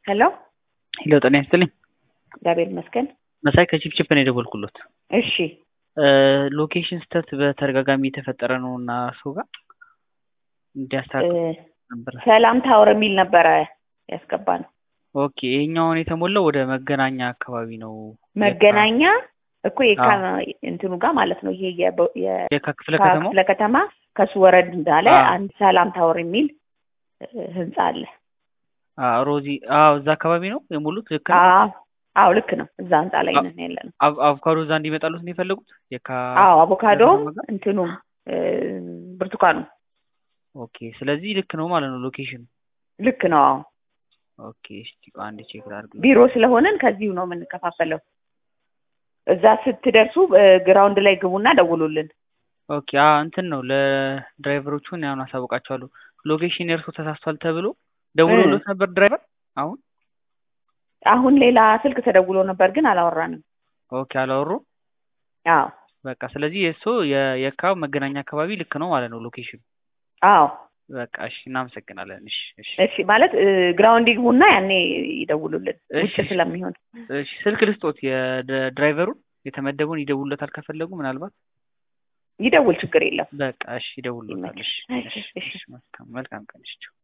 ሄሎ ሄሎ ጤና ይስጥልኝ። እግዚአብሔር ይመስገን። መሳይ ከቺፕቺፕ ነው የደወልኩሎት። እሺ ሎኬሽን ስህተት በተደጋጋሚ የተፈጠረ ነው እና እሱ ጋር እንዲያስተካክል ነበር። ሰላም ታወር የሚል ነበረ ያስገባ ነው። ኦኬ ይሄኛውን የተሞላው ወደ መገናኛ አካባቢ ነው። መገናኛ እኮ የካ እንትኑ ጋር ማለት ነው። ይሄ የበ- የ- የካ ክፍለ ከተማው ክፍለ ከተማ ከሱ ወረድ እንዳለ አዎ። አንድ ሰላም ታወር የሚል እ, ህንጻ አለ። አዎ፣ ሮዚ አዎ፣ እዛ አካባቢ ነው የሞሉት። ልክ ነው። አዎ አዎ ልክ ነው። እዛ ህንጻ ላይ ነን ያለ ነው። አቭ- አቮካዶ እዛ እንዲመጣሉት ነው የፈለጉት። የካ አዎ አቮካዶም ከተማ ጋር? እንትኑም እ, ብርቱካኑ ኦኬ፣ ስለዚህ ልክ ነው ማለት ነው ሎኬሽን። ልክ ነው። አዎ ኦኬ፣ እስቲ ቆይ አንድ ቼክ ላድርግ። ቢሮ ስለሆነን ከዚሁ ነው የምንከፋፈለው። እዛ ስትደርሱ እ, ግራውንድ ላይ ግቡና ደውሉልን። ኦኬ፣ አ እንትን ነው ለድራይቨሮቹን ያሁን አሳውቃቸዋለሁ። ሎኬሽን የእርሶ ተሳስቷል ተብሎ ደውሎሎት ነበር ድራይቨር አሁን? አሁን ሌላ ስልክ ተደውሎ ነበር ግን አላወራንም። ኦኬ፣ አላወሩ አዎ በቃ ስለዚህ የእሱ የካ መገናኛ አካባቢ ልክ ነው ማለት ነው ሎኬሽን። አዎ በቃ እሺ፣ እናመሰግናለን። እሺ፣ እሺ፣ እሺ ማለት እ, ግራውንድ ይግቡና ያኔ ይደውሉልን ውጭ እሺ። ስለሚሆን እሺ። ስልክ ልስጦት የድራይቨሩን የተመደቡን ይደውሉለታል ከፈለጉ ምናልባት። ይደውል ችግር የለም። በቃ እሺ፣ ይደውሉለታል። እሺ፣ ይመችሽ። እሺ፣ እሺ፣ እሺ። እሺ፣ መልካም መልካም ቀን። እሺ።